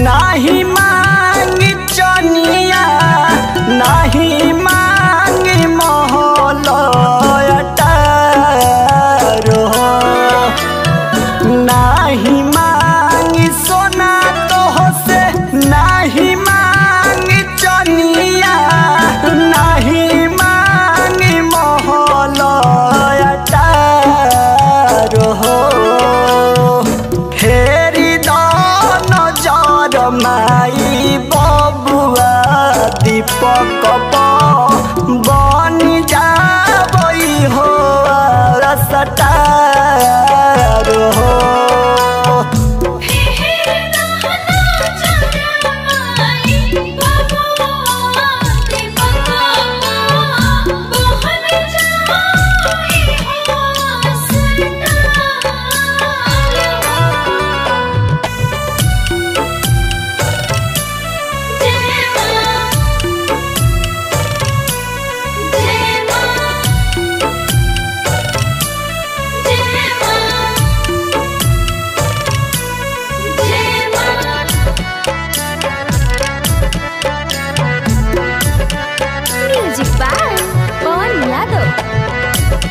नाही मांगी चनिया नाही मांगी महलयटारो नाही मांगी सोना तो से नाही मांगी चनिया नाही मांगी महलयटारो फेरि दान जर माई बबुआ दीपक बनी जाबई हो रसटार हो म्यूजिक बाय पवन यादव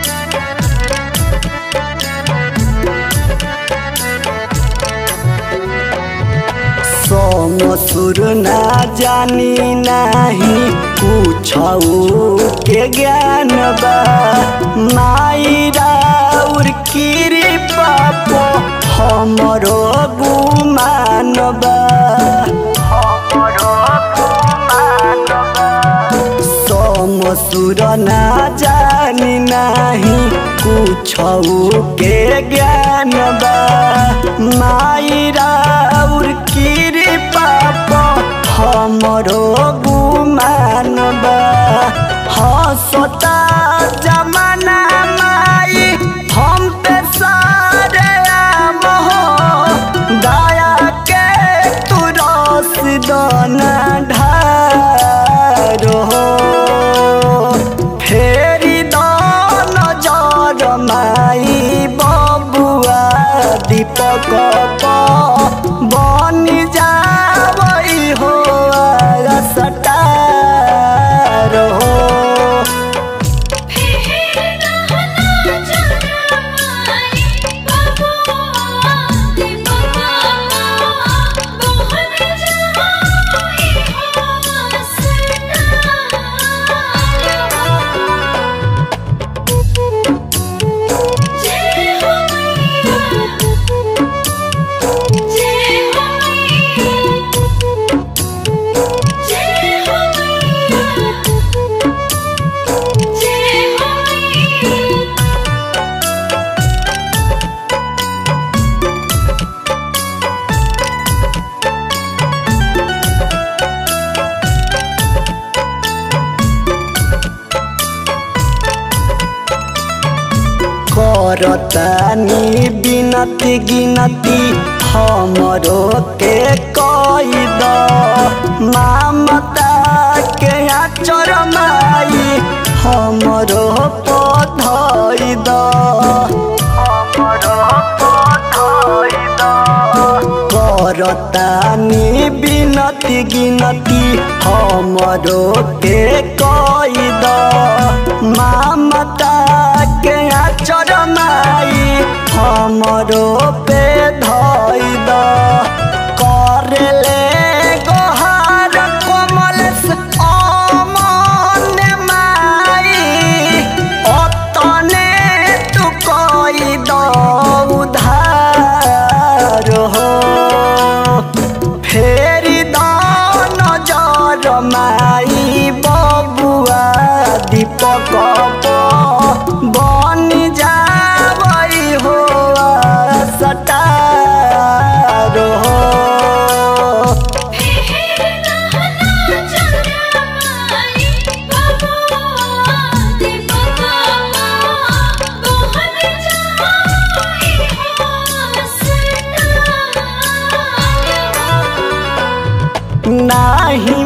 सोम सुर ना जानी नाही पूछऊ के ज्ञान बा माई राउर कृपा पो हमरो गुमान बा हमरो गुमान बा सोम सुर ना जानी नाही कुछऊ के ज्ञान बा माई राउर कृपा प हमरो गुमान बा हसता जमाना माई हम पे सारे आम हो दया के तू रस दाना ढारो फेरि दान जर माई बबुआ दीपक बनी जाबई हो सटार हो करतानी बिनती गिनती हमरो के कई द मामता के आचर माई हमरो पधई द हमरो पधई द करतानी बिनती गिनती हमरो के कई द मामता के आचर माई हमरो पे धई द करेले गोहार कोमल अमन माई अतने तू कई द उधार हो फेरि दान जर माई बबुआ दीपक बनी जाबई हो सटार हो नाही